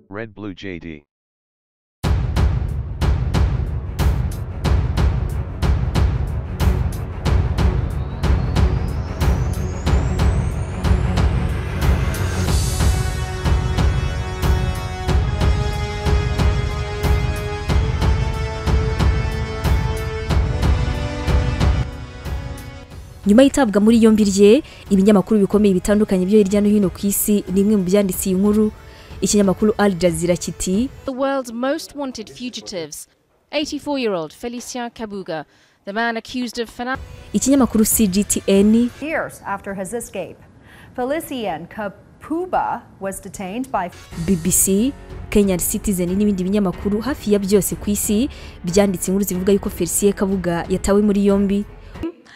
Red Blue JD. nyuma y'itabwa muri yombi rye ibinyamakuru bikomeye bitandukanye byo hirya no hino ku isi ni bimwe mu byanditse iyi nkuru ikinyamakuru al jazeera kiti The world's most wanted fugitives. 84 year old Felicien Kabuga, the man accused of financial. ikinyamakuru cgtn years after his escape. Felician Kapuba was detained by bbc kenyan citizen n'ibindi binyamakuru hafi ya byose ku isi byanditse inkuru zivuga yuko felicien kabuga yatawe muri yombi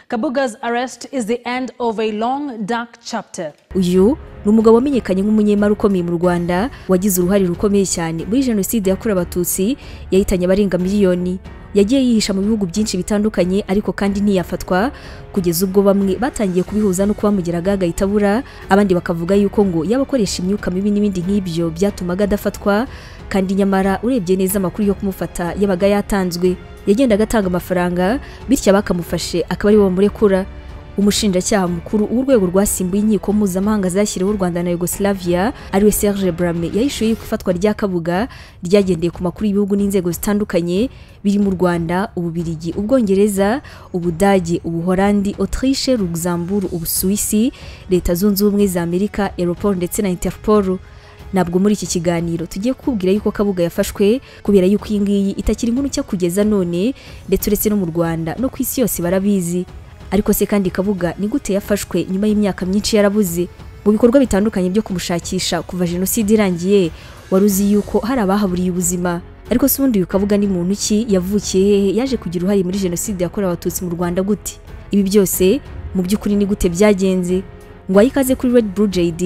Kabuga's arrest is the end of a long, dark chapter. uyu ni umugabo wamenyekanye nk'umunyemari ukomeye mu rwanda wagize uruhare rukomeye cyane muri jenoside yakorewe abatutsi yahitanye abarenga miliyoni yagiye yihisha mu bihugu byinshi bitandukanye ariko kandi ntiyafatwa kugeza ubwo bamwe batangiye kubihuza no kuba mugeragaga itabura abandi bakavuga yuko ngo yabakoresha imyuka mibi n'ibindi nk'ibyo byatumaga adafatwa kandi nyamara urebye neza amakuru yo kumufata yabaga yatanzwe yagendaga atanga amafaranga bityo abakamufashe akaba aribo bamurekura umushinjacyaha mukuru w'urwego rwasimbuye inkiko mpuzamahanga zashyiriweho u rwanda na yugoslavia ariwe serge brame yahishuye yuko ifatwa rya kabuga ryagendeye ku makuru y'ibihugu n'inzego zitandukanye birimo u rwanda ububirigi ubwongereza ubudage ubuhorandi autriche luxembourg ubusuwisi leta zunze ubumwe za amerika europol ndetse na interpol ntabwo muri iki kiganiro tugiye kukubwira yuko kabuga yafashwe kubera yuko iyi ngiyi itakiri inkuru nshya kugeza none ndetse uretse no mu rwanda no ku isi yose barabizi ariko se kandi kabuga ni gute yafashwe nyuma y'imyaka myinshi yarabuze mu bikorwa bitandukanye byo kumushakisha kuva jenoside irangiye wari uzi yuko hari abahaburiye ubuzima ariko se ubundi uyu kabuga ni muntu ki yavukiye hehe yaje kugira uruhare muri jenoside yakorewe abatutsi mu rwanda gute ibi byose mu by'ukuri ni gute byagenze ngo ikaze kuri Red Blue JD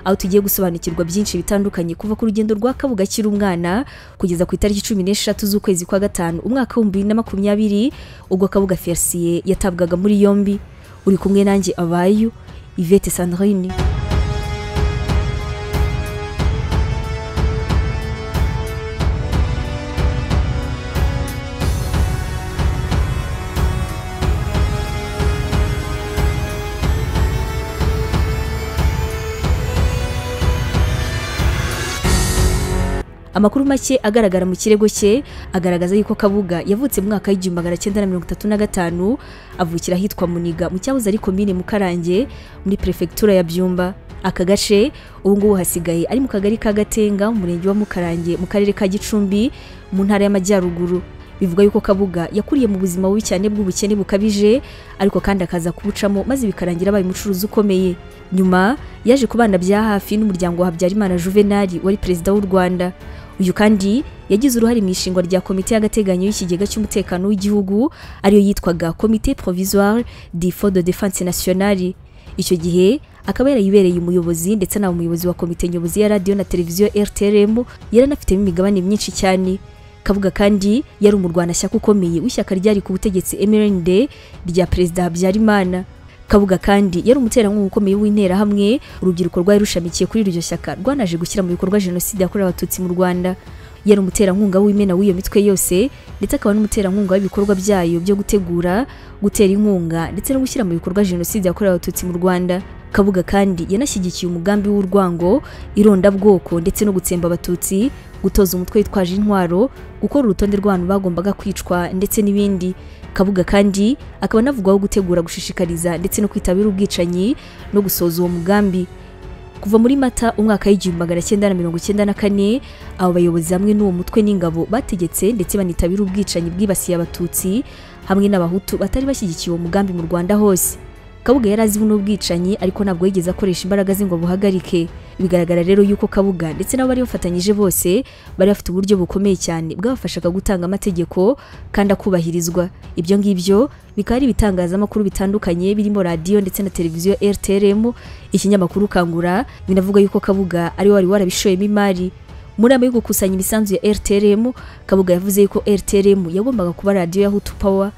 aho tugiye gusobanukirwa byinshi bitandukanye kuva ku rugendo rwa Kabuga akiri umwana kugeza ku itariki cumi n'eshatu z'ukwezi kwa gatanu umwaka w'ibihumbi bibiri na makumyabiri ubwo Kabuga Felicien yatabwaga muri yombi uri kumwe nanjye abayu Yvette Sandrine amakuru make agaragara mu kirego cye agaragaza yuko kabuga yavutse mu mwaka w'igihumbi magana cyenda na mirongo itatu na gatanu avukira ahitwa muniga mu cyahoze ari komine mukarange muri perefegitura ya byumba aka gace ubu ngubu hasigaye ari mu kagari ka gatenga mu murenge wa mukarange mu karere ka gicumbi mu ntara y'amajyaruguru bivuga yuko kabuga yakuriye mu buzima bubi cyane bw'ubukene bukabije ariko kandi akaza kubucamo maze bikarangira abaye umucuruzi ukomeye nyuma yaje kubana bya hafi n'umuryango wa habyarimana juvenali wari perezida w'u rwanda uyu kandi yagize uruhare mu ishingwa rya komite y'agateganyo y'ikigega cy'umutekano w'igihugu ariyo yitwaga komite provisoire du fond de défense nationale icyo gihe akaba yarayibereye umuyobozi ndetse anaba umuyobozi wa komite nyobozi ya radiyo na televiziyo rtrm yaranafitemo imigabane myinshi cyane kavuga kandi yari umurwanashyaka ukomeye w'ishyaka ryari ku butegetsi mrnd rya perezida habyarimana kabuga kandi yari umuterankunga ukomeye w'interahamwe urubyiruko rwari rushamikiye kuri iryo shyaka rwanaje gushyira mu bikorwa jenoside yakorewe abatutsi mu rwanda yari umuterankunga w'imena w'iyo mitwe yose ndetse akaba n'umuterankunga w'ibikorwa byayo byo gutegura gutera inkunga ndetse no gushyira mu bikorwa jenoside yakorewe abatutsi mu rwanda kabuga kandi yanashyigikiye umugambi w'urwango irondabwoko ndetse no gutsemba abatutsi gutoza umutwe witwaje intwaro gukora urutonde rw'abantu bagombaga kwicwa ndetse n'ibindi kabuga kandi akaba anavugwaho gutegura gushishikariza ndetse no kwitabira ubwicanyi no gusoza uwo mugambi kuva muri mata umwaka w'igihumbi magana cyenda na mirongo icyenda na kane abo bayobozi hamwe n'uwo mutwe n'ingabo bategetse ndetse banitabira ubwicanyi bwibasiye abatutsi hamwe n'abahutu batari bashyigikiye uwo mugambi mu rwanda hose kabuga yari azi buno bwicanyi ariko ntabwo yigeze akoresha imbaraga ze ngo abuhagarike bigaragara rero yuko kabuga ndetse n'abo bari bafatanyije bose bari bafite uburyo bukomeye cyane bwabafashaga gutanga amategeko kandi akubahirizwa ibyo ngibyo bikaba ari ibitangazamakuru bitandukanye birimo radiyo ndetse na televiziyo rtrm ikinyamakuru kangura binavuga yuko kabuga ariwe wari warabishoyemo imari mu nama yo gukusanya imisanzu ya rtrm kabuga yavuze yuko rtrm yagombaga kuba radiyo ya hutu power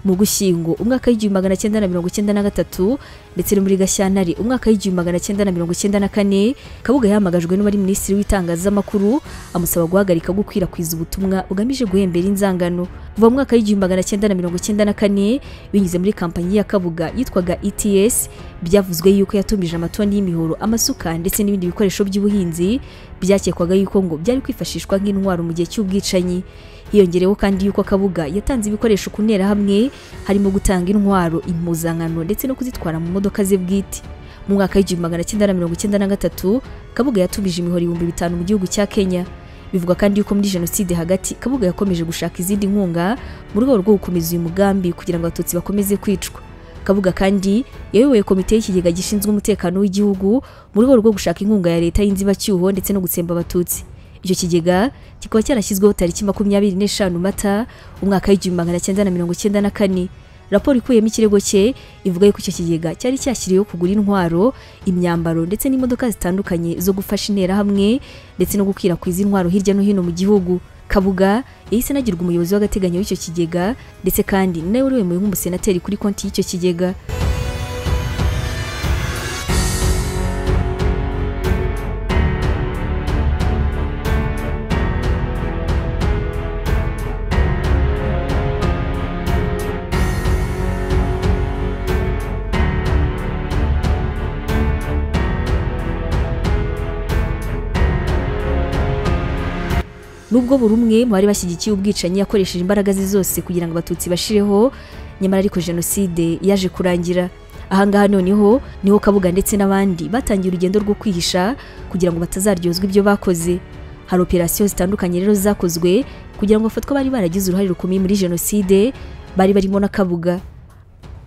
mu gushyingo umwaka w'igihumbi magana cyenda na mirongo icyenda na gatatu ndetse no muri gashyantare umwaka w'igihumbi magana cyenda na mirongo icyenda na kane kabuga yahamagajwe n'uwari minisitiri w'itangazamakuru amusaba guhagarika gukwirakwiza ubutumwa bugamije guhembera inzangano kuva mu mwaka w'igihumbi magana cyenda na mirongo icyenda na kane binyuze muri kampanyi ya kabuga yitwaga ets byavuzwe yuko yatumije amatoni y'imihoro amasuka ndetse n'ibindi bikoresho by'ubuhinzi byakekwagaho yuko ngo byari kwifashishwa nk'intwaro mu gihe cy'ubwicanyi hiyongereho kandi yuko kabuga yatanze ibikoresho ku nterahamwe harimo gutanga intwaro impuzankano ndetse no kuzitwara mu modoka ze bwite mu mwaka w'igihumbi magana cyenda na mirongo icyenda na gatatu kabuga yatumije imihoro ibihumbi bitanu mu gihugu cya kenya bivugwa kandi yuko muri jenoside hagati kabuga yakomeje gushaka izindi nkunga mu rwego rwo gukomeza uyu mugambi kugira ngo abatutsi bakomeze kwicwa kabuga kandi yayoboye komite y'ikigega gishinzwe umutekano w'igihugu mu rwego rwo gushaka inkunga ya leta y'inzibacyuho ndetse no gutsemba abatutsi icyo kigega kikaba cyarashyizweho tariki makumyabiri n'eshanu mata umwaka w'igihumbi magana cyenda na mirongo icyenda na kane raporo ikuyemo ikirego cye ivuga yuko icyo kigega cyari cyashyiriweho kugura intwaro imyambaro ndetse n'imodoka zitandukanye zo gufasha interahamwe ndetse no gukwirakwiza intwaro hirya no hino mu gihugu kabuga yahise anagirwa umuyobozi w'agateganyo w'icyo kigega ndetse kandi ni nawe uremewe nk'umusenateri kuri konti y'icyo kigega nubwo buri umwe mu bari bashyigikiye ubwicanyi yakoresheje imbaraga ze zose kugira ngo abatutsi bashireho nyamara ariko jenoside yaje kurangira ahangaha noneho niho kabuga ndetse n'abandi batangiye urugendo rwo kwihisha kugira ngo batazaryozwa ibyo bakoze hari operasiyo zitandukanye rero zakozwe kugira ngo bafatwe bari baragize uruhare rukomeye muri jenoside bari barimo na kabuga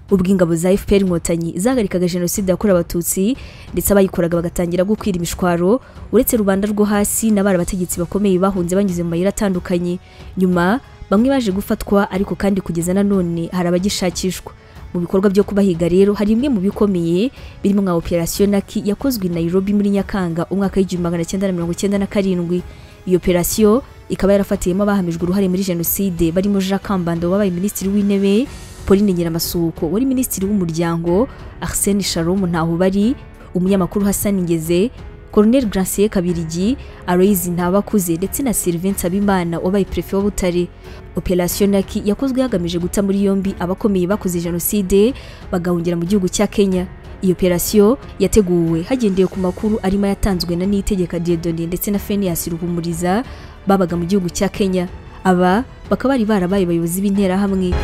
ubwo ingabo za FPR inkotanyi zahagarikaga jenoside yakorewe abatutsi ndetse abayikoraga bagatangira gukwira imishwaro uretse rubanda rwo hasi n'abari abategetsi bakomeye bahunze banyuze mu mayira atandukanye nyuma bamwe baje gufatwa ariko kandi kugeza na none hari abagishakishwa mu bikorwa byo kubahiga rero hari bimwe mu bikomeye birimo nka operasiyo naki yakozwe i Nairobi muri Nyakanga umwaka w'igihumbi magana cyenda na mirongo cyenda na karindwi iyo operasiyo ikaba yarafatiyemo abahamijwe uruhare muri jenoside barimo Jacques Kambando wabaye minisitiri w'intebe Pauline Nyiramasuhuko wari minisitiri w'umuryango Arsene Sharom Ntahobari umunyamakuru Hassan Ngeze Colonel Gracier Kabirigi Aloys Ntabakuze ndetse na Sylvain Nsabimana wabaye prefe wa Butare Operation Naki yakozwe hagamije guta muri yombi abakomeye bakoze jenoside bagahungira mu gihugu cya Kenya iyo operasiyo yateguwe hagendewe ku makuru arimo yatanzwe na Niyitegeka Dieudonné ndetse na Phineas Ruhumuriza babaga mu gihugu cya Kenya aba bakaba bari barabaye abayobozi b'interahamwe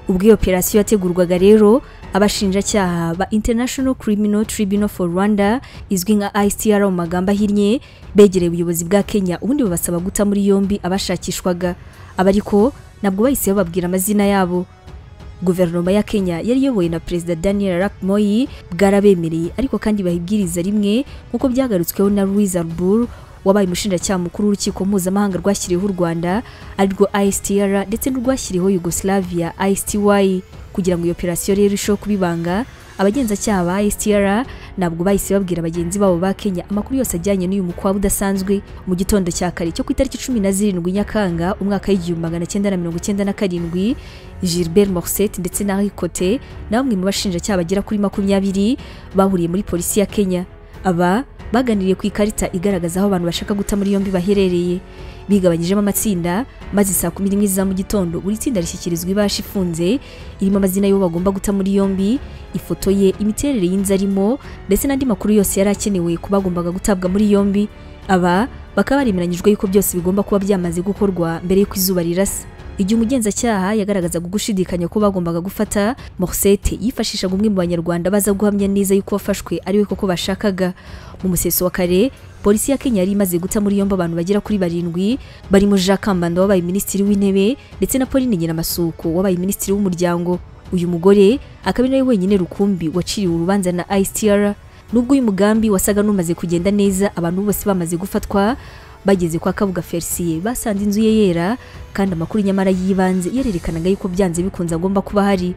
ubwo iyo operasiyo yategurwaga rero abashinjacyaha ba international criminal tribunal for rwanda izwi nka icr mu magambo ahinnye begereye ubuyobozi bwa kenya ubundi babasaba guta muri yombi abashakishwaga abariko nabwo bahise bababwira amazina yabo guverinoma ya kenya yari iyobowe na perezida daniel arap moi bwarabemereye ariko kandi bahibwiriza rimwe nk'uko byagarutsweho na louise arbour wabaye umushinjacyaha mukuru w'urukiko mpuzamahanga rwashyiriweho u rwanda arirwo istr ndetse n'urwashyiriweho yugoslavia isty kugira ngo iyo operasiyo rero irusheho kubibanga abagenzacyaha ba istr ntabwo bahise babwira bagenzi babo ba kenya amakuru yose ajyanye n'uyu mukwabu udasanzwe mu gitondo cya kare cyo ku itariki cumi na zirindwi nyakanga umwaka w'igihumbi magana cyenda na mirongo icyenda na karindwi gilbert morset ndetse na henri cote na bamwe mu bashinjacyaha bagera kuri makumyabiri bahuriye muri polisi ya kenya aba baganiriye ku ikarita igaragaza aho abantu bashaka guta muri yombi baherereye bigabanyijemo amatsinda maze saa kumi n'imwe za mu gitondo buri tsinda rishyikirizwa ibasha ifunze irimo amazina y'uwo bagomba guta muri yombi ifoto ye imiterere y'inzu arimo ndetse n'andi makuru yose yari akenewe ku bagombaga gutabwa muri yombi aba bakaba baremeranyijwe yuko byose bigomba kuba byamaze gukorwa mbere y'uko izuba rirasa igihe umugenzacyaha yagaragazaga gushidikanya ko bagombaga gufata Morcette yifashishaga umwe mu banyarwanda baza guhamya neza yuko wafashwe ariwe koko bashakaga mu museso wa kare polisi ya Kenya yari imaze guta muri yombi abantu bagera kuri barindwi barimo Jacques Kambanda wabaye minisitiri w'intebe ndetse na Pauline Nyiramasuko wabaye minisitiri w'umuryango uyu mugore akaba ari nawe wenyine rukumbi waciriwe urubanza na ICTR nubwo uyu mugambi wasaga n'umaze kugenda neza abantu bose bamaze gufatwa bageze kwa kabuga ferisiye basanze inzu ye yera kandi amakuru nyamara y'ibanze yarerekanaga yuko byanze bikunze agomba kuba hari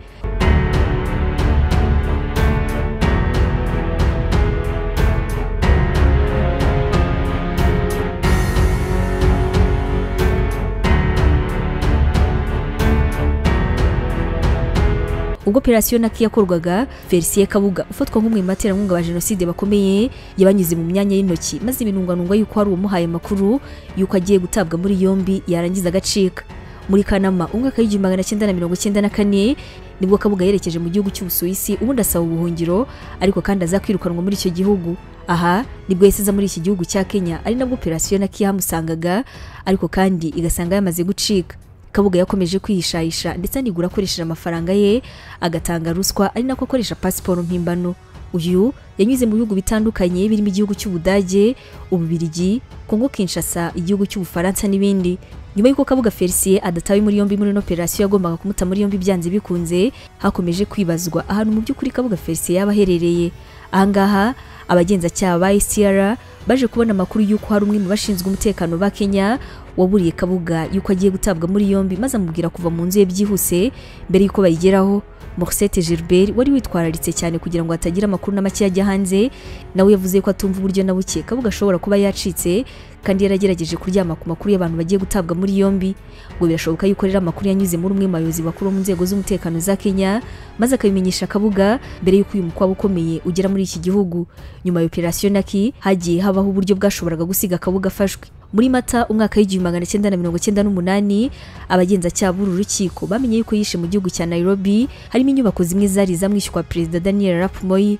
ubwo operasiyo naki yakorwaga felicien kabuga ufatwa nk'umwe mu baterankunga ba jenoside bakomeye yabanyuze mu myanya y'intoki maze binungwanungwa yuko hari uwamuhaye amakuru yuko agiye gutabwa muri yombi yarangiza agacika muri kanama umwaka w'igihumbi magana cyenda na mirongo icyenda na kane nibwo kabuga yerekeje mu gihugu cy'ubusuwisi ubundi asaba ubuhungiro ariko kandi aza kwirukanwa muri icyo gihugu aha nibwo yasiza muri iki gihugu cya kenya ari nabwo operasiyo na yamusangaga ariko kandi igasanga yamaze gucika kabuga yakomeje kwihishayisha ndetse anigura akoresheje amafaranga ye agatanga ruswa ari nako akoresha pasiporo mpimbano uyu yanyuze mu bihugu bitandukanye birimo igihugu cy'ubudage ububirigi kongo kinshasa igihugu cy'ubufaransa n'ibindi nyuma y'uko kabuga felicien adatawe muri yombi muri ino operasiyo yagombaga kumuta muri yombi byanze bikunze hakomeje kwibazwa ahantu mu by'ukuri kabuga felicien yaba aherereye ahangaha abagenzacyaha ba sra baje kubona amakuru y'uko hari umwe mu bashinzwe umutekano ba kenya waburiye kabuga y'uko agiye gutabwa muri yombi maze amubwira kuva mu nzu ye byihuse mbere y'uko bayigeraho Morcette Gilbert wari witwararitse cyane kugira ngo hatagira amakuru na make yajya hanze nawe yavuze ko atumva uburyo na buke kabuga ashobora kuba yacitse kandi yaragerageje kuryama ku makuru y'abantu bagiye gutabwa muri yombi ngo birashoboka yuko rero amakuru yanyuze muri umwe mu bayobozi bakuru mu nzego z'umutekano za Kenya maze akabimenyesha kabuga mbere y'uko uyu mukwabu ukomeye ugera muri iki gihugu nyuma ya operasiyo naki hagiye habaho uburyo bwashoboraga gusiga kabuga afashwe muri mata umwaka w'igihumbi magana cyenda na mirongo cyenda n'umunani abagenzacyaha b'uru rukiko bamenye yuko yishe mu gihugu cya nairobi harimo inyubako zimwe zari zamwishyurwa perezida daniel arap moi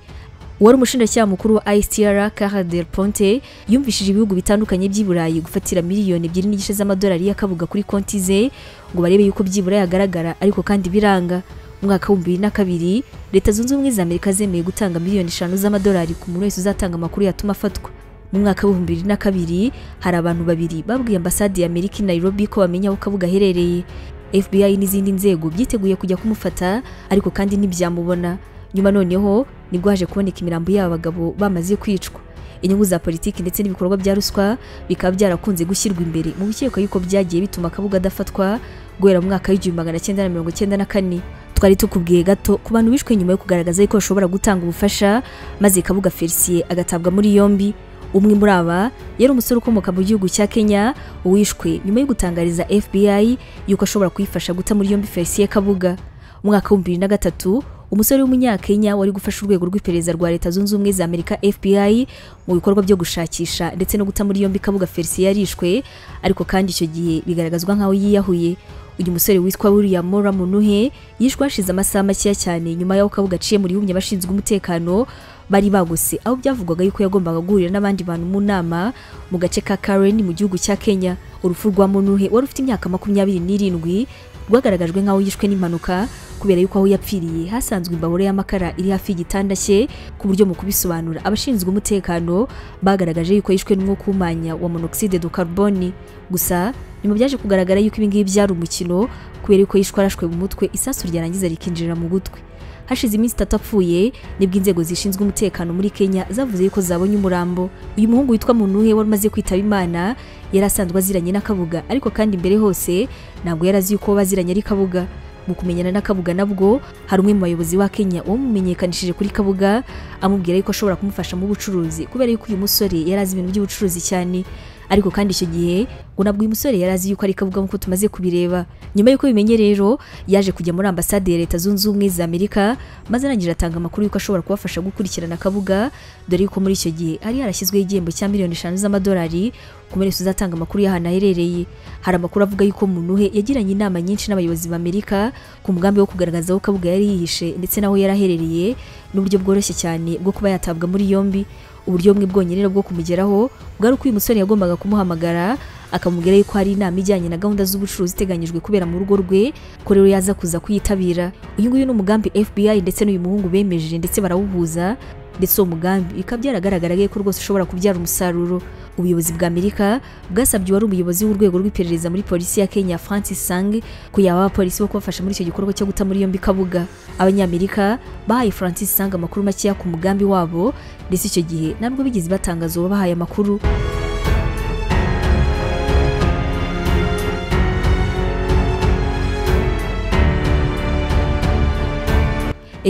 uwari umushinjacyaha mukuru wa ICTR Cara del Ponte yumvishije ibihugu bitandukanye by'i Burayi gufatira miliyoni ebyiri n'igice z'amadolari y'akabuga kuri konti ze ngo barebe yuko by'i Burayi agaragara ariko kandi biranga umwaka w'ibihumbi bibiri na kabiri leta zunze ubumwe za amerika zemeye gutanga miliyoni eshanu z'amadolari ku muntu wese uzatanga amakuru yatuma afatwa mu mwaka w'ibihumbi bibiri na kabiri hari abantu babiri babwiye ambasade ya amerika i nairobi ko bamenya aho kabuga aherereye fbi n'izindi nzego byiteguye kujya kumufata ariko kandi ntibyamubona nyuma noneho nibwo haje kuboneka imirambo y'aba bagabo bamaze kwicwa inyungu za politiki ndetse n'ibikorwa bya ruswa bikaba byarakunze gushyirwa imbere mu bikekwa yuko byagiye bituma kabuga adafatwa guhera mu mwaka w'igihumbi magana cyenda na mirongo cyenda na kane twari tukubwiye gato ku bantu bishwe nyuma yo kugaragaza yuko bashobora gutanga ubufasha maze kabuga felicien agatabwa muri yombi umwe muri aba yari umusore ukomoka mu gihugu cya kenya wishwe nyuma yo gutangariza fbi yuko ashobora kuyifasha guta muri yombi felicien kabuga umwaka w'ibihumbi bibiri na gatatu umusore w'umunyakenya wari gufasha urwego rw'iperereza rwa leta zunze ubumwe za amerika fbi mu bikorwa byo gushakisha ndetse no guta muri yombi kabuga felicien yarishwe ariko kandi icyo gihe bigaragazwa nk'aho yiyahuye uyu musore witwa william mora munuhe yishwe hashize amasaha makeya cyane nyuma y'aho kabuga aciye mu rihumye abashinzwe umutekano bari bagose aho byavugwaga yuko yagombaga guhurira n'abandi bantu mu nama mu gace ka karen mu gihugu cya kenya urupfu rwa munuhe wari ufite imyaka makumyabiri n'irindwi rwagaragajwe nk'aho yishwe n'impanuka kubera yuko aho yapfiriye hasanzwe imbabura y'amakara iri hafi y'igitanda cye ku buryo mu kubisobanura abashinzwe umutekano bagaragaje yuko yishwe n'umwuka uhumanya wa monoxide de carbone gusa nyuma byaje kugaragara yuko ibi ngibi byari umukino kubera yuko yishwe arashwe mu mutwe isasu ryarangiza rikinjira mu gutwi hashize iminsi itatu apfuye nibwo inzego zishinzwe umutekano muri kenya zavuze yuko zabonye umurambo uyu muhungu witwa munuhe wari umaze kwitaba imana yari asanzwe aziranye n'akabuga ariko kandi imbere hose ntabwo yari azi yuko baziranye ari kabuga mu kumenyana n'akabuga nabwo hari umwe mu bayobozi wa kenya wamumenyekanishije kuri kabuga amubwira yuko ashobora kumufasha mu bucuruzi kubera yuko uyu musore yari azi ibintu by'ubucuruzi cyane ariko kandi icyo gihe ngo nabwo uyu musore yari azi yuko ari kabuga nk'uko tumaze kubireba nyuma y'uko bimenye rero yaje kujya muri ambasade ya leta zunze ubumwe za amerika maze arangije atanga amakuru y'uko ashobora kubafasha gukurikirana kabuga dore yuko muri icyo gihe hari harashyizweho igihembo cya miliyoni eshanu z'amadolari ku wese uzatanga amakuru y'ahantu aherereye hari amakuru avuga yuko munuhe yagiranye inama nyinshi n'abayobozi ba amerika ku mugambi wo kugaragaza aho kabuga yari yihishe ndetse n'aho yari aherereye n'uburyo bworoshye cyane bwo kuba yatabwa muri yombi uburyo bumwe bwonyine bwo kumugeraho bwari uko uyu musore yagombaga kumuhamagara akamubwira yuko hari inama ijyanye na gahunda z'ubucuruzi iteganyijwe kubera mu rugo rwe ko rero yaza kuza kuyitabira uyu nguyu ni umugambi FBI ndetse n'uyu muhungu bemeje ndetse barawuhuza ndetse uwo mugambi bikaba byaragaragaraga ko rwose ushobora kubyara umusaruro ubuyobozi bwa amerika bwasabye uwari umuyobozi w'urwego rw'iperereza muri polisi ya kenya francis sang ko yaba abapolisi bo kubafasha muri icyo gikorwa cyo guta muri yombi kabuga abanyamerika bahaye francis sang amakuru makeya ku mugambi wabo ndetse icyo gihe ntabwo bigeze batangaza uwabahaye amakuru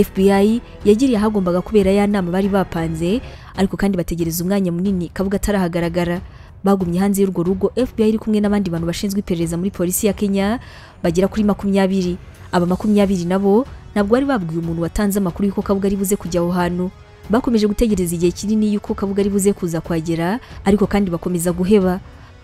FBI yagiriye ahagombaga kubera ya nama bari bapanze ariko kandi bategereza umwanya munini kabuga atarahagaragara bagumye hanze y'urwo rugo FBI iri kumwe n'abandi bantu bashinzwe iperereza muri polisi ya Kenya bagera kuri makumyabiri aba makumyabiri nabo ntabwo bari babwiye umuntu watanze amakuru y'uko kabuga ari buze kujya aho hantu bakomeje gutegereza igihe kinini y'uko kabuga ari buze kuza kuhagera ariko kandi bakomeza guheba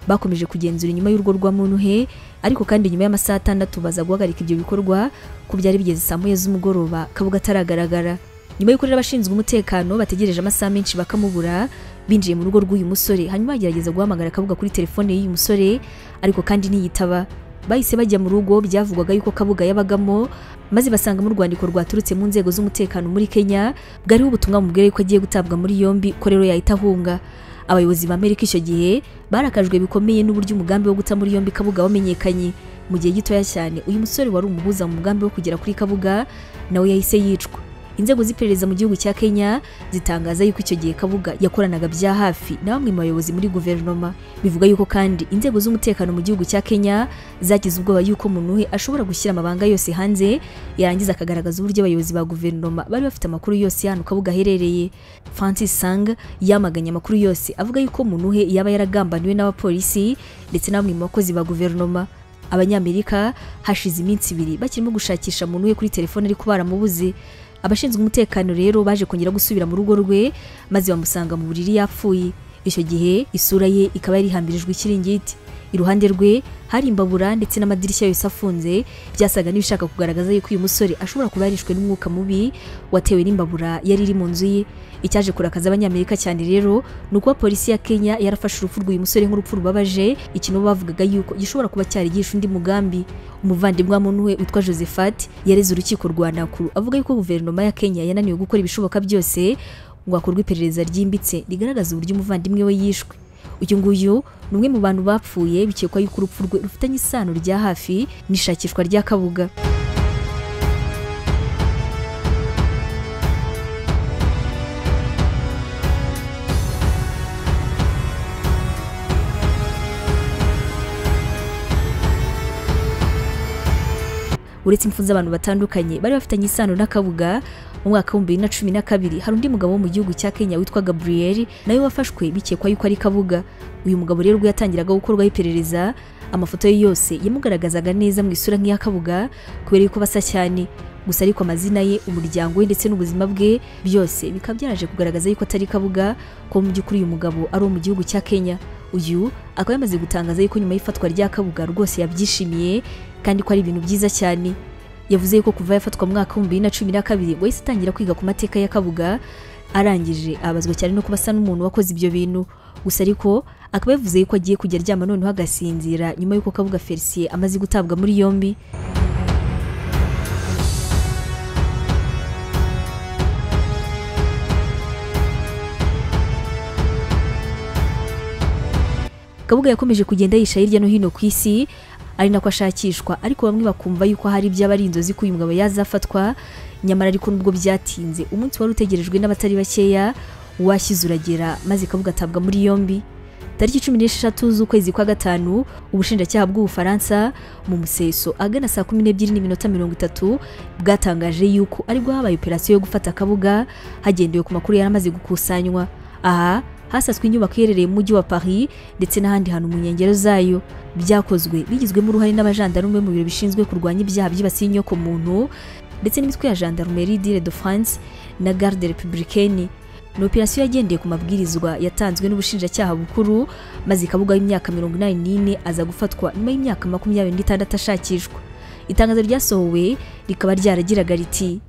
bakomeje kugenzura inyuma y'urwo rwa muntuhe ariko kandi nyuma y'amasaha atandatu baza guhagarika ibyo bikorwa ko byari bigeze saa moya z'umugoroba kabuga ataragaragara nyuma y'uko rero abashinzwe umutekano bategereje amasaha menshi bakamubura binjiye mu rugo rw'uyu musore hanyuma bagerageza guhamagara kabuga kuri telefone y'uyu musore ariko kandi ntiyitaba bahise bajya mu rugo byavugwaga yuko kabuga yabagamo maze basangamo urwandiko rwaturutse mu nzego z'umutekano muri kenya bwariho ubutumwa bumubwira yuko agiye gutabwa muri yombi ko rero yahita ahunga abayobozi ba amerika icyo gihe barakajwe bikomeye n'uburyo umugambi wo guta muri yombi kabuga wamenyekanye mu gihe gitoya cyane uyu musore wari umuhuza mu mugambi wo kugera kuri kabuga nawe yahise yicwa inzego z'iperereza mu gihugu cya kenya zitangaza yuko icyo gihe kabuga yakoranaga bya hafi na bamwe mu bayobozi muri guverinoma bivuga yuko kandi inzego z'umutekano mu gihugu cya kenya zagize ubwoba yuko umuntu we ashobora gushyira amabanga yose hanze yarangiza akagaragaza uburyo abayobozi ba guverinoma bari bafite amakuru yose y'ahantu kabuga aherereye francis sang yamaganye amakuru yose avuga yuko umuntu we yaba yaragambaniwe n'abapolisi ndetse na bamwe mu bakozi ba guverinoma abanyamerika hashize iminsi ibiri bakirimo gushakisha umuntu we kuri telefone ariko baramubuze abashinzwe umutekano rero baje kongera gusubira mu rugo rwe maze bamusanga mu buriri yapfuye icyo gihe isura ye ikaba yari ihambirijwe ikiringiti iruhande rwe hari imbabura ndetse n'amadirishya yose afunze byasaga n'ibishaka kugaragaza yuko uyu musore ashobora kuba yarishwe n'umwuka mubi watewe n'imbabura yari iri mu nzu ye icyaje kurakaza abanyamerika cyane rero ni uko polisi ya kenya yarafashe urupfu rw'uyu musore nk'urupfu rubabaje ikintu bavugaga yuko gishobora kuba cyarigisha undi mugambi umuvandimwe wa we witwa josephat yareze urukiko rwa nakuru avuga yuko guverinoma ya kenya yananiwe gukora ibishoboka byose ngo hakorwe iperereza ryimbitse rigaragaza uburyo umuvandimwe we yishwe uyu nguyu ni umwe mu bantu bapfuye bikekwa yuko urupfu rwe rufitanye isano rya hafi n'ishakishwa rya kabuga uretse impfu z'abantu batandukanye bari bafitanye isano n'akabuga mu mwaka w'ibihumbi bibiri na cumi na kabiri hari undi mugabo wo mu gihugu cya kenya witwa gabriel nawe wafashwe bikekwa yuko ari kabuga uyu mugabo rero ubwo yatangiraga gukorwaho iperereza amafoto ye yose yamugaragazaga neza mu isura nk'iya kabuga kubera yuko basa cyane gusa ariko amazina ye umuryango we ndetse n'ubuzima bwe byose bikaba byaraje kugaragaza yuko atari kabuga ko mu by'ukuri uyu mugabo ari uwo mu gihugu cya kenya uyu akaba yamaze gutangaza yuko nyuma y'ifatwa rya kabuga rwose yabyishimiye kandi ko ari ibintu byiza cyane yavuze yuko kuva yafatwa mu mwaka w'ibihumbi bibiri na cumi na kabiri ngo yahise atangira kwiga ku mateka ya kabuga arangije abazwa cyane no kuba asa n'umuntu wakoze ibyo bintu gusa ariko akaba yavuze yuko agiye kujya aryama noneho agasinzira nyuma y'uko kabuga felicien amaze gutabwa muri yombi kabuga yakomeje kugenda yisha hirya no hino ku isi ari nako ashakishwa ariko bamwe bakumva yuko hari ibyaba ari inzozi ko uyu mugabo yazafatwa nyamara ariko nubwo byatinze umunsi wari utegerejwe n'abatari bakeya washyize uragera maze kabuga atabwa muri yombi tariki cumi n'esheshatu z'ukwezi kwa gatanu ubushinjacyaha bw'ubufaransa mu museso agana saa kumi n'ebyiri n'iminota mirongo itatu bwatangaje yuko aribwo habaye operasiyo yo gufata kabuga hagendewe ku makuru yari amaze gukusanywa aha hasaswe inyubako iherereye mu mujyi wa Paris ndetse n'ahandi hantu mu nkengero zayo byakozwe bigizwemo uruhare n'abajandarume mu biro bishinzwe kurwanya ibyaha byibasiye inyoko muntu ndetse n'imitwe ya gendarmerie d'Ile de France na garde républicaine ni operasiyo yagendeye ku mabwirizwa yatanzwe n'ubushinjacyaha bukuru maze ikabuga y'imyaka mirongo inani n'ine aza gufatwa nyuma y'imyaka makumyabiri n'itandatu ashakishwa itangazo ryasohowe rikaba ryaragiraga riti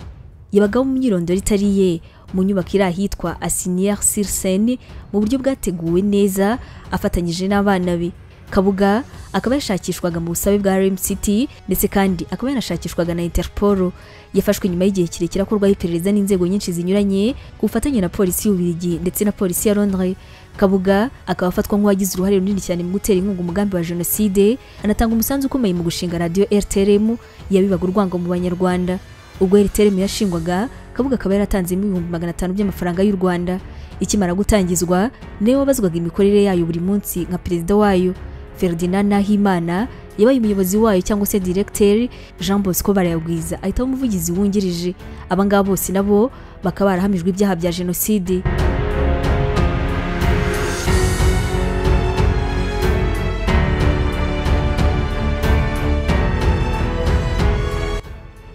yabagaho mu myirondoro itari ye mu nyubako iri ahitwa asiniere sur seine mu buryo bwateguwe neza afatanyije n'abana be kabuga akaba yashakishwaga mu busabe bwa rem city ndetse kandi akaba yanashakishwaga na interpol yafashwe nyuma y'igihe kirekire akorwaho iperereza n'inzego nyinshi zinyuranye ku bufatanye na polisi y'ubirigi ndetse na polisi ya londres kabuga akaba afatwa nk'uwagize uruhare runini cyane mu gutera inkunga umugambi wa jenoside anatanga umusanzu ukomeye mu gushinga radiyo rtrm yabibaga urwango mu banyarwanda ubwo rtrm yashingwaga kabuga akaba yaratanzemo ibihumbi magana atanu by'amafaranga y'u rwanda ikimara gutangizwa niwe wabazwaga imikorere yayo buri munsi nka perezida wayo ferdinand nahimana yabaye umuyobozi wayo cyangwa se diregiteri jean bosco barayagwiza ahitamo umuvugizi wungirije abangaba bose nabo bakaba barahamijwe ibyaha bya jenoside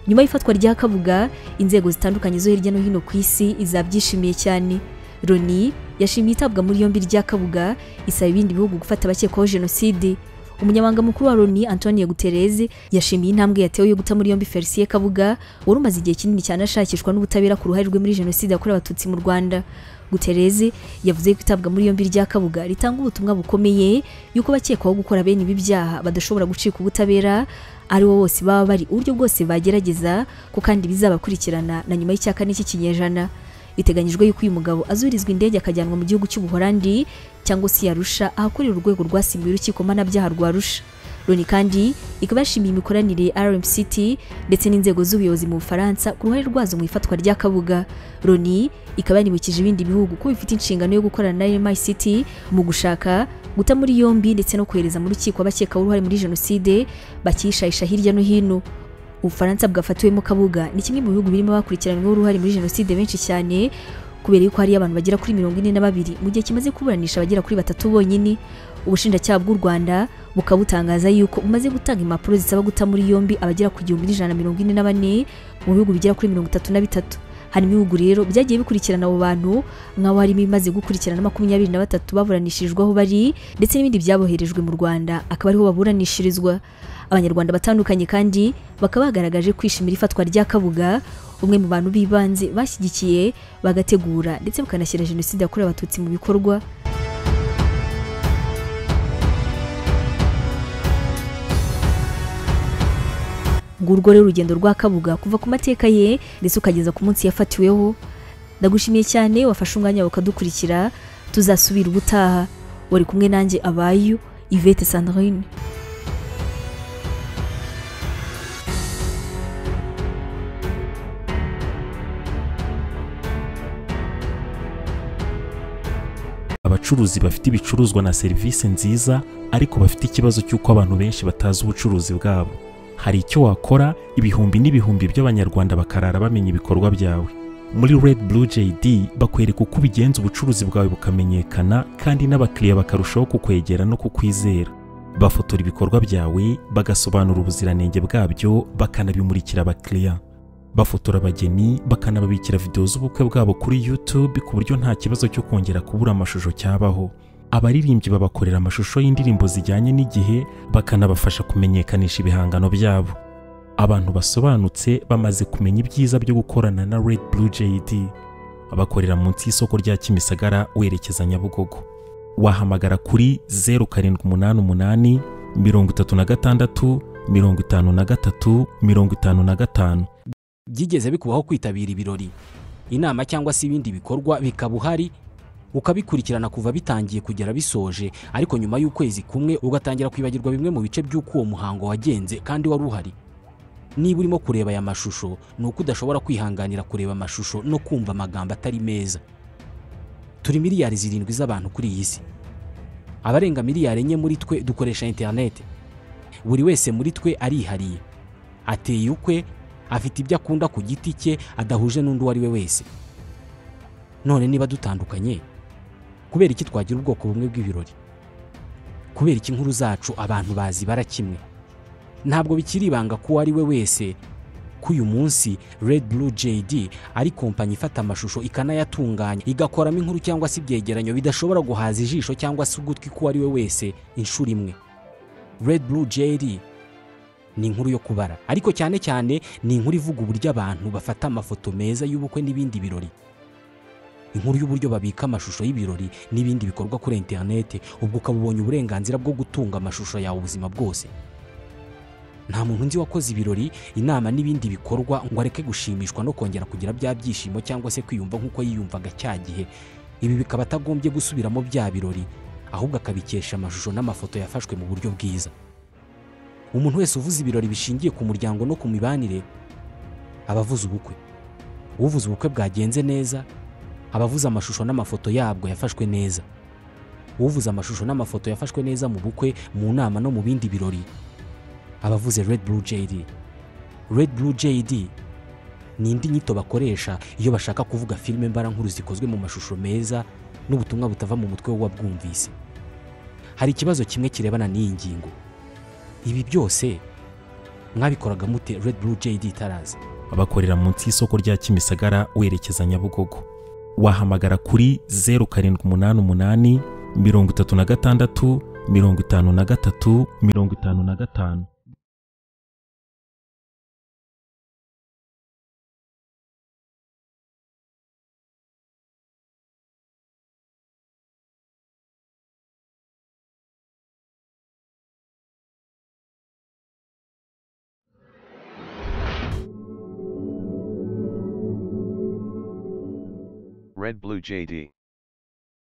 nyuma y'ifatwa rya kabuga inzego zitandukanye zo hirya no hino ku isi zabyishimiye cyane loni yashimiye itabwa muri yombi rya kabuga isaba ibindi bihugu gufata abakekwaho jenoside umunyamabanga mukuru wa loni antonio guterres yashimiye intambwe yatewe yo guta muri yombi felicien kabuga wari umaze igihe kinini cyane ashakishwa n'ubutabera ku ruhare rwe muri jenoside yakorewe abatutsi mu rwanda guterres yavuze ko itabwa muri yombi rya kabuga ritanga ubutumwa bukomeye y'uko bakekwaho gukora bene ibi byaha badashobora gucika ubutabera ari bo bose baba bari uburyo bwose bagerageza ko kandi bizabakurikirana na nyuma y'icyaka n'iki kinyejana biteganyijwe yuko uyu mugabo azurizwa indege akajyanwa mu gihugu cy'ubuholandi cyangwa se yarusha ahakorera urwego rwasimbuye urukiko mpanabyaha rwa rusha loni kandi ikaba yashimiye imikoranire ya rmct ndetse n'inzego z'ubuyobozi mu bufaransa ku ruhare rwazo mu ifatwa rya kabuga loni ikaba yanibukije ibindi bihugu ko bifite inshingano yo gukorana na rmict mu gushaka guta muri yombi ndetse no kohereza mu rukiko abakekaho uruhare muri jenoside bakishayisha hirya no hino ubufaransa bwafatiwemo kabuga ni kimwe mu bihugu birimo bakurikiranyweho uruhare muri jenoside benshi cyane kubera yuko hariyo abantu bagera kuri mirongo ine na babiri mu gihe kimaze kuburanisha abagera kuri batatu bonyine ubushinjacyaha bw'u rwanda bukaba butangaza yuko bumaze gutanga impapuro zisaba guta muri yombi abagera ku gihumbi n'ijana na mirongo ine na bane mu bihugu bigera kuri mirongo itatu na bitatu harimo ibihugu rero byagiye bikurikirana abo bantu nk'aho harimo ibimaze gukurikirana makumyabiri na batatu baburanishirijweho bari ndetse n'ibindi byaboherejwe mu rwanda akaba ariho baburanishirizwa abanyarwanda batandukanye kandi bakaba bagaragaje kwishimira ifatwa rya kabuga umwe mu bantu b'ibanze bashyigikiye bagategura ndetse bakanashyira jenoside yakorewe abatutsi mu bikorwa ngurwo rero urugendo rwa kabuga kuva ku mateka ye ndetse ukageza ku munsi yafatiweho ndagushimiye cyane wafashe umwanya wawe ukadukurikira tuzasubira ubutaha wari kumwe nanjye abayu ivete sandrine abacuruzi bafite ibicuruzwa na serivisi nziza ariko bafite ikibazo cy'uko abantu benshi batazi ubucuruzi bwabo hari icyo wakora ibihumbi n'ibihumbi by'abanyarwanda bakarara bamenya ibikorwa byawe muri red blue jd bakwereka uko ubigenza ubucuruzi bwawe bukamenyekana kandi n'abakiriya bakarushaho kukwegera no kukwizera bafotora ibikorwa byawe bagasobanura ubuziranenge bwabyo bakanabimurikira abakiriya bafotora abageni bakanababikira videwo z'ubukwe bwabo kuri YouTube ku buryo nta kibazo cyo kongera kubura amashusho cyabaho abaririmbyi babakorera amashusho y'indirimbo zijyanye n'igihe bakanabafasha kumenyekanisha ibihangano byabo abantu basobanutse bamaze kumenya ibyiza byo gukorana na Red Blue JD bakorera munsi y'isoko rya Kimisagara werekeza Nyabugogo wahamagara kuri 0788 36 53 55 byigeze bikubaho kwitabira ibirori inama cyangwa se ibindi bikorwa bikaba uhari ukabikurikirana kuva bitangiye kugera bisoje ariko nyuma y'ukwezi kumwe ugatangira kwibagirwa bimwe mu bice by'uko uwo muhango wagenze kandi wari uhari niba urimo kureba aya mashusho ni uko udashobora kwihanganira kureba amashusho no kumva amagambo atari meza turi miliyari zirindwi z'abantu kuri iyi si abarenga miliyari enye muri twe dukoresha interinete buri wese muri twe arihariye ateye ukwe afite ibyo akunda ku giti cye adahuje n'undi uwo ari we wese none niba dutandukanye kubera iki twagira ubwoko bumwe bw'ibirori kubera iki inkuru zacu abantu bazibara kimwe ntabwo bikiri ibanga ko uwo ari we wese ko uyu munsi Red Blue JD ari kompanyi ifata amashusho ikanayatunganya igakoramo inkuru cyangwa se ibyegeranyo bidashobora guhaza ijisho cyangwa se ugutwi k'uwo ari we wese inshuro imwe Red Blue JD ni inkuru yo kubara ariko cyane cyane ni inkuru ivuga uburyo abantu bafata amafoto meza y'ubukwe n'ibindi birori inkuru y'uburyo babika amashusho y'ibirori n'ibindi bikorwa kuri interinete ubwo ukaba ubonye uburenganzira bwo gutunga amashusho yawe ubuzima bwose nta muntu nzi wakoze ibirori inama n'ibindi bikorwa ngo areke gushimishwa no kongera kugira bya byishimo cyangwa se kwiyumva nk'uko yiyumvaga cya gihe ibi bikaba atagombye gusubiramo bya birori ahubwo akabikesha amashusho n'amafoto yafashwe mu buryo bwiza umuntu wese uvuze ibirori bishingiye ku muryango no ku mibanire aba avuze ubukwe uvuze ubukwe bwagenze neza aba avuze amashusho n'amafoto yabwo yafashwe neza uvuze amashusho n'amafoto yafashwe neza mu bukwe mu nama no mu bindi birori aba avuze red blue jd red blue jd ni indi nyito bakoresha iyo bashaka kuvuga filime mbarankuru zikozwe mu mashusho meza n'ubutumwa butava mu mutwe w'uwabwumvise hari ikibazo kimwe kirebana n'iyi ngingo ibi byose mwabikoraga mute Red Blue JD Tarazi bakorera munsi y'isoko rya kimisagara werekeza nyabugogo wahamagara kuri zeru karindwi umunani umunani mirongo itatu na gatandatu mirongo itanu na gatatu mirongo itanu na gatanu Red Blue JD.